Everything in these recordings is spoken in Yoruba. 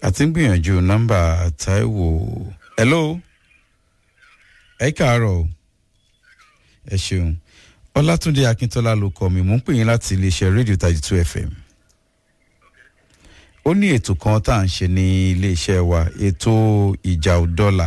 àti ń gbìyànjú nọ́mbà taiwo hello ẹ káàárọ̀ o ẹ ṣeun ọlátúndé akíntola ló kọ mi mò ń pè yín láti iléeṣẹ́ rédíò thirty two fm ó ní ètò kan tá à ń ṣe ní iléeṣẹ́ wa ètò ìjà òdọ́là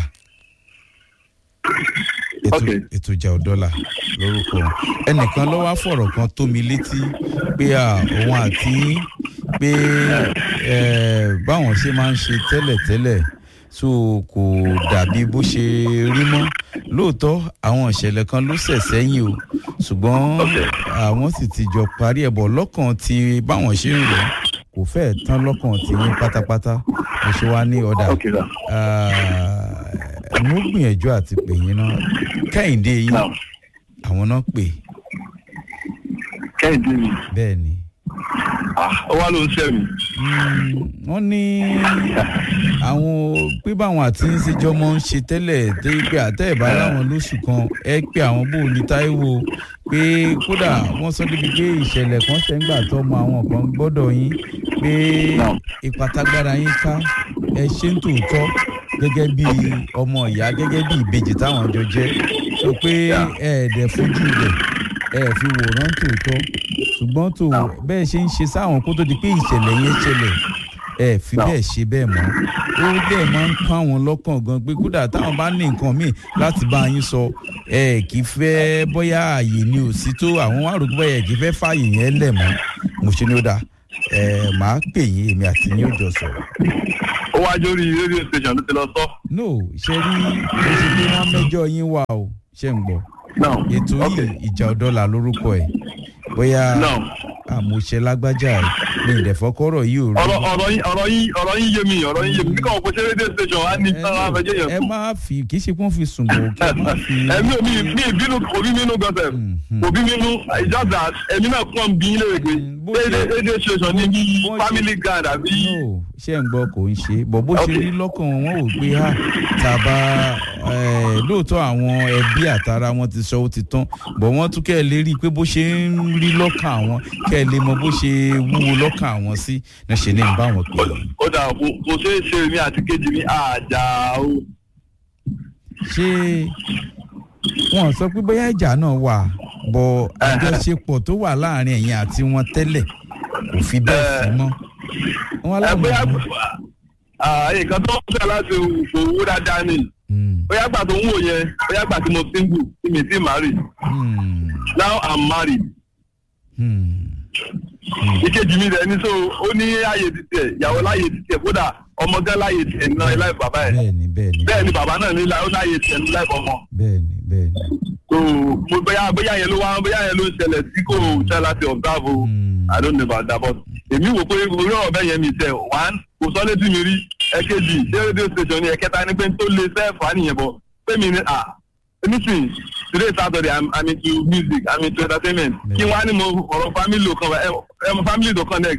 ètò Okay. ètò ìjà òdọ́là lórúkọ ẹnìkan ló wá fọ̀rọ̀ kan tó mi létí pé à, òun àti pé eh, báwọn ṣe máa ń ṣe tẹ́lẹ̀tẹ́lẹ̀ so kò dàbí bó ṣe rí mọ́ lóòótọ́ àwọn ìṣẹ̀lẹ̀ kan ló ṣẹ̀ sẹ́yìn o ṣùgbọ́n àwọn sì ti jọ parí ẹ̀ bọ̀ lọ́kàn tí báwọn ṣe ń rò kò fẹ́ẹ̀ tán lọ́kàn tí yín pátápátá mo ṣe wá ní ọ̀dà Okay, sir. Ah, mo gbìyànjú àti pè yín náà kẹ́hìndé yín Now, àwọn náà pè kẹ́hìndé mi. bẹ́ẹ̀ ni Ah, ó wá ló ń ṣẹ́ mi. Mm, wọ́n ní àwọn pé báwọn àti ń ṣèjọ́ mọ́ ń ṣe tẹ́lẹ̀ tó yí pé àtẹ́ ìbá láwọn lóṣù kan ẹ pé àwọn bò ní táíwò pé kódà wọ́n sọ débi pé ìṣẹ̀lẹ̀ kan ṣẹ́ńgbà tó mọ àwọn kan gbọ́dọ̀ yín pé ìpàtàgbára yín ká ẹ ṣe ń tòótọ́ gẹ́gẹ́ bí ọmọ ìyá gẹ́gẹ́ bí ìbejì táwọn jọ jẹ́ sọ pé ẹ̀ẹ́dẹ̀ fojú rẹ̀ ẹ̀ fi wòran tòótọ́ ṣùgbọ́n tó bẹ́ẹ̀ ṣe ń ṣe sáwọn kó tó di pé ìṣẹ̀lẹ̀ yẹn ṣẹlẹ̀ ẹ fi bẹ́ẹ̀ ṣe bẹ́ẹ̀ mọ́ ó bẹ́ẹ̀ máa ń kán àwọn lọ́kàn gan pé kódà táwọn bá ní nǹkan míì láti bá yín sọ ẹ kì í fẹ́ bóyá ààyè ni ò sí tó àwọn wá rò pé bóyá ẹ kì í fẹ́ fààyè yẹn lẹ̀ mọ́ mo ṣe ní ó dáa ẹ máa pè yín èmi àti yín ò jọ sọ̀rọ̀ ó wá jórí rédíò station ló ti lọ sọ. no ṣe rí mo ṣe pé wọ́n mẹ́jọ yín wà o ṣe ń gbọ́ now ètò okay. yìí ìjà ọ̀dọ́là lórúkọ ẹ̀ bóyá now àmúṣe lágbájá ẹ̀ ní ìdẹ̀fọ́kọ́rọ̀ yìí ò rí ọ̀rọ̀ ọ̀rọ̀ yín ọ̀rọ̀ yín ọ̀rọ̀ yín yé mi ọ̀rọ̀ yín yé mi kíkọ́ ọ̀pọ̀ ṣe rédíò station á ní tán á fẹjẹ́ yẹn ẹ sùn. má fi kì í ṣe pé wọ́n fi sùn bò kí ẹ má fi. ẹ̀mí ò mi mi ìbínú kò bí nínú gọ́sẹ̀ kò bí nínú it's just that ẹ̀mí náà kàn bí ilé ìgbé bó ṣe- rédíò station ní bí bó ṣe- family guard àbí. no ṣé ń gbọ́ kò ń ṣe bọ̀ bó ṣe Okay. rí lọ́kàn wọn wò pé ha tàbá eh, lóòótọ́ àwọn ẹbí àtàrà wọn ti sọ ó ti tán bọ̀ wọ́n tún kẹ́ ẹ lè rí i pé bó ṣe ń rí lọ́kàn àwọn kẹ́ ẹ lè mọ bó ṣe wúwo lọ́kàn àwọn sí náà ṣe ní ń bá wọn pè é. ó dà kò kò ṣeé ṣe mi àti kejì mi àjà o. ṣé wọn sọ pé bóyá ìjà náà wà bọ̀ àjọṣepọ̀ tó wà láàrin ẹ̀yin àti wọn tẹ́lẹ̀ kò fi bẹ́ẹ̀ sí mọ́. wọn ẹ bóyá láwọn nǹkan tó ń fẹ́ láti owó dáadáa ni Mm, bóyá gbà tó ń wò yẹn bóyá gbà tí mo single tí mi ti marry mm, now i'm married mm. ìkejì mi rẹ̀ ní so ó ní ààyè títí ẹ̀ ìyàwó láàyè títí ẹ̀ kódà ọmọ gán láàyè títí ẹ̀ nínú láì bàbá ẹ̀ bẹ́ẹ̀ni bẹ́ẹ̀ni bẹ́ẹ̀ ni bàbá náà ní láì ó láàyè títí ẹ̀ nínú láì ọmọ bẹ́ẹ̀ni bẹ́ẹ̀ni. so mo bóyá bóyá yẹn ló wá bóyá yẹn ló ń ṣẹlẹ̀ tí kò ṣẹ́ láti observe o Mm. i don't know about that but èmi wò pé orí ọ̀rọ̀ bẹ́ẹ̀ yẹn mi tẹ̀ one kò sọ létí mi rí ẹ̀kejì ṣé rédíò station ni ẹ̀kẹta ni pé tó lè sẹ́ẹ̀fà nìyẹn bọ̀ pé mi ni ah anything today saturday i'm i'm into music i'm into entertainment kí wọ́n á ní mo ọ̀rọ̀ family kan ẹ ẹ mo family to connect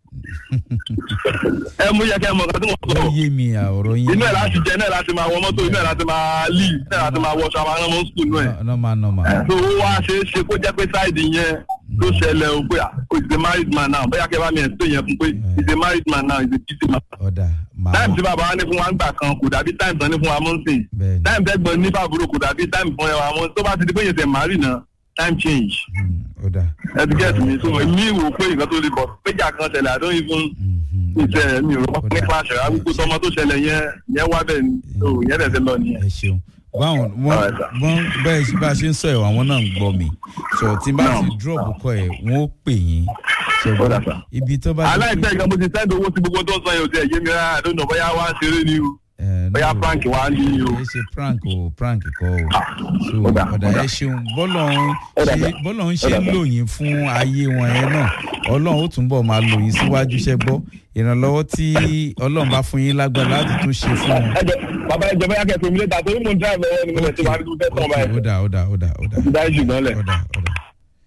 ẹ mú yẹ kẹ́ ẹ mọ̀ nǹkan tí mo ó sọ yé mi àwòrán yín. inú ẹ̀ láti jẹ inú ẹ̀ láti máa wọ mọ́tò inú ẹ̀ láti máa leave inú ẹ̀ láti máa wọṣọ àwọn ọmọ school náà ẹ̀ nọ́mà nọ́mà. so ó wá ṣe é ṣe kó jẹ́ pé sáìdì yẹn ló ṣẹlẹ̀ o pé ah, oh, he's a married man now bóyá kẹ́ bá mi explain yẹn fún pé he's a married man now he's a busy man. ọ̀dà màá time tí bàbá wa ní fún wa ń gbà kan kò dàbí time tán ní fún wa mọ́ sí bẹ́ẹ̀ni. time tẹ́gbọ̀n ní fàbúrò kò dàbí time fún ẹ wa mọ́ tó bá ti di pé yẹn tẹ̀ marry náà time change Mm, ọ̀dà. ẹ ti get me so mi wò pé nǹkan tó lè bọ̀ péjà kan ṣẹlẹ̀ I don't even Mhm. ìṣe mi ò rọ́ nípa àṣẹ àgùkù tọmọ tó ṣẹlẹ̀ yẹn yẹn wá bẹ́ẹ̀ ni so yẹn dẹ̀ ti lọ nìyẹn. ẹ ṣeun báwọn wọn Alright, sir. wọn bẹ́ẹ̀ ṣe bá a ṣe ń sọ ẹ̀ àwọn náà ń gbọ́ mi sọ tí n bá No. ti drop kọ ẹ̀ wọ́n ó pè yín Ó dà, sir. ibi tó bá ti aláìsẹ́ ìgbà mo ti sẹ́ndì owó sí gbogbo tó ń sọ yẹn ò tẹ̀ yé mi rárá I don't know bóyá wá ń ṣeré ni o Eh, bóyá no, prank wá ní o. kì í ṣe prank o prank kọ́ o so ó dà, ọ̀dà ó dà. ẹ ṣeun bọ́lọ̀ ń Ó dà, ṣe sir. bọ́lọ̀ ń Ó ṣe dà, ń sir. lò yín fún ayé wọn yẹn náà ọlọ́run ó túnbọ̀ máa lò yín síwájú iṣẹ́ gbọ́ ìrànlọ́wọ́ tí ọlọ́run bá fún yín lágbára láti tún ṣe fún wọn. ẹjọ bàbá ẹjọ bóyá kẹfẹ mi lẹ́ta torí mo ń drive lọ́wọ́ ni mo lè ti wá ní kó fẹ́ tán báyìí. ó dà ó dà ó dà ó dà dájú ṣùgbọ́n lẹ̀. ó dà ó dà.